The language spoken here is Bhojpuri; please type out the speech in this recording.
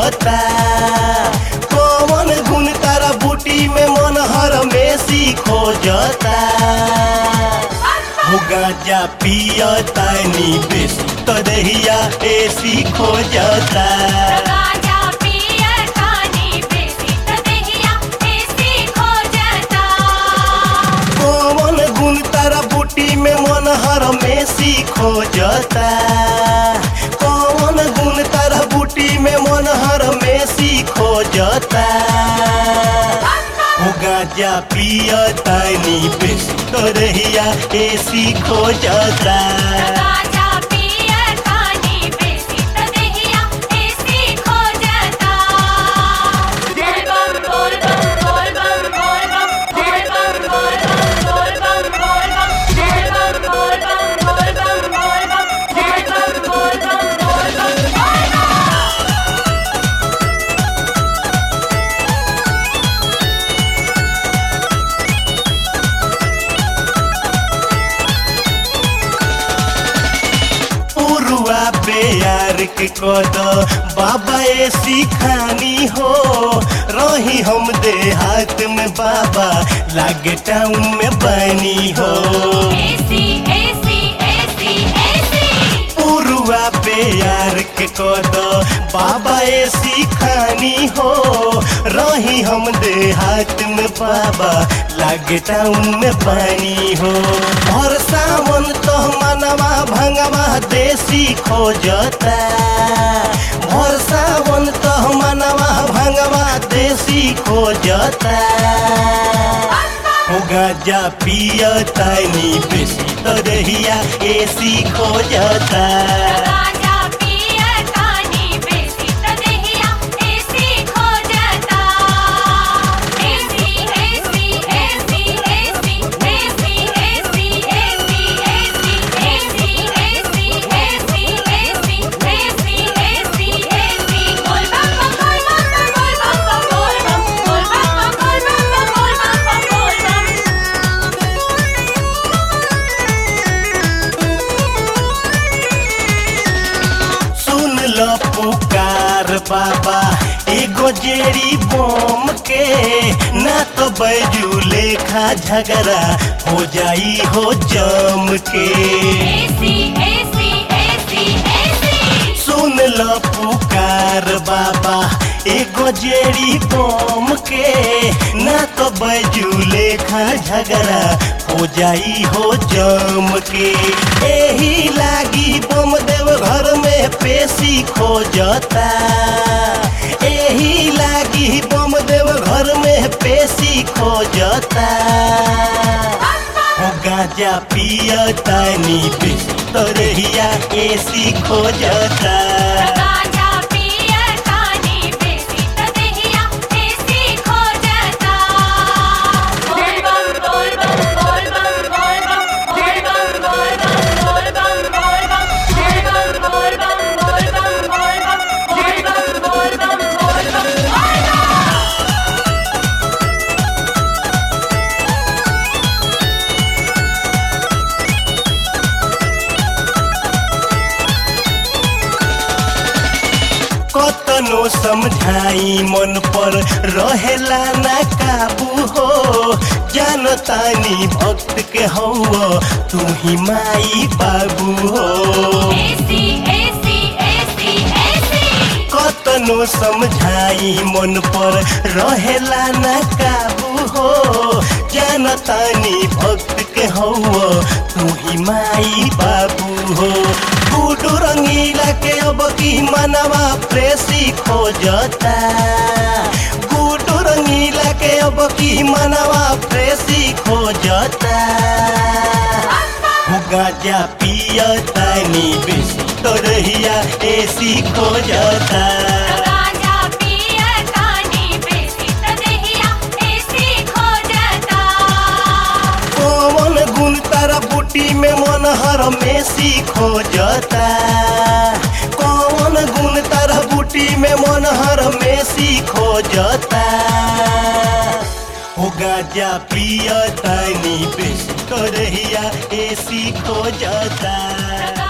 खोजता कौन गुण तारा बूटी में मन हर में खोजता हो गांजा पियता नी बेसी तदहिया एसी खोजता गाजा पियर कानी बेसी तदहिया ऐसी खो जाता कौन गुण तारा बूटी में मन हर में खोजता कौन गुण तारा बूटी में मन हर में खोजता हो गांजा पियता नी बेसी तदहिया एसी खोजता गाजा पियर कानी बेसी तदहिया ऐसी खो जाता बोल बम बोल बम बोल बम बोल बम बोल बम बोल बम बोल बम बोल बम बोल बम बोल बम बोल बम बोल बम बोल बम बोल बम बोल बम पुरुआ बेयार के कद बाबा ए सिखानी हो रही हम देहात में बाबा लागे टाउन में बनी हो ऐसी ऐसी ऐसी ऐसी पुरुआ बेयार के कद बाबा ए सिखानी हो रही हम देहात में बाबा लागे टाउन में बनी हो और सावन तो मनवा भंगवा देसी खोजता और सावन तो मनवा भंगवा देसी खोजता हो गाजा पियता नी बेसी तदहिया एसी खोजता गाजा पियर कानी बेसी तदहिया ऐसी खो जाता ऐसी ऐसी ऐसी ऐसी ऐसी ऐसी ऐसी ऐसी ऐसी ऐसी ऐसी ऐसी ऐसी ऐसी बोल बम बोल बम बोल बम बोल बम बोल बम बोल बम बोल बम बोल बम सुन लो पुकार बाबा एगो जेरी बम के ना तो बैजू लेखा झगड़ा हो जाई हो जम के ऐसी ऐसी ऐसी ऐसी सुन लो पुकार बाबा एगो जेरी बम के ना तो बैजू लेखा झगड़ा हो जाई हो जम के एही लागी बम देव घर में पेशी खोजता एही लागी बम देव घर में पेशी खोजता हो गाजा पियता नी बेसी तोरहिया एसी खोजता गाजा पियर कानी बेसी तदहिया ऐसी खो जाता बोल बम बोल बम बोल बम बोल बम बोल बम बोल बम बोल बम बोल बम बोल बम बोल बम बोल बम बोल बम बोल बम बोल बम बोल बम कतनो समझाई मन पर रहेला ना काबू हो जानतानी भक्त के हौ तू ही माई बाबू हो ऐसी ऐसी ऐसी ऐसी कतनो समझाई मन पर रहेला ना काबू हो जानतानी भक्त के हौ तू ही माई बाबू हो बूढ़ रंगीला के अब की मनवा प्रेसी खोजता बूढ़ रंगीला के अब की मनवा प्रेसी खोजता हो गाजा पियता नी बेसी तोरहिया एसी खोजता गाजा पियर कानी बेसी तदहिया ऐसी खो जाता कौन गुण तारा बूटी में मन हर में खोजता कौन गुण तारा बूटी में मन हर में खोजता हो गाजा पियता नी बेसी तोरहिया एसी खोजता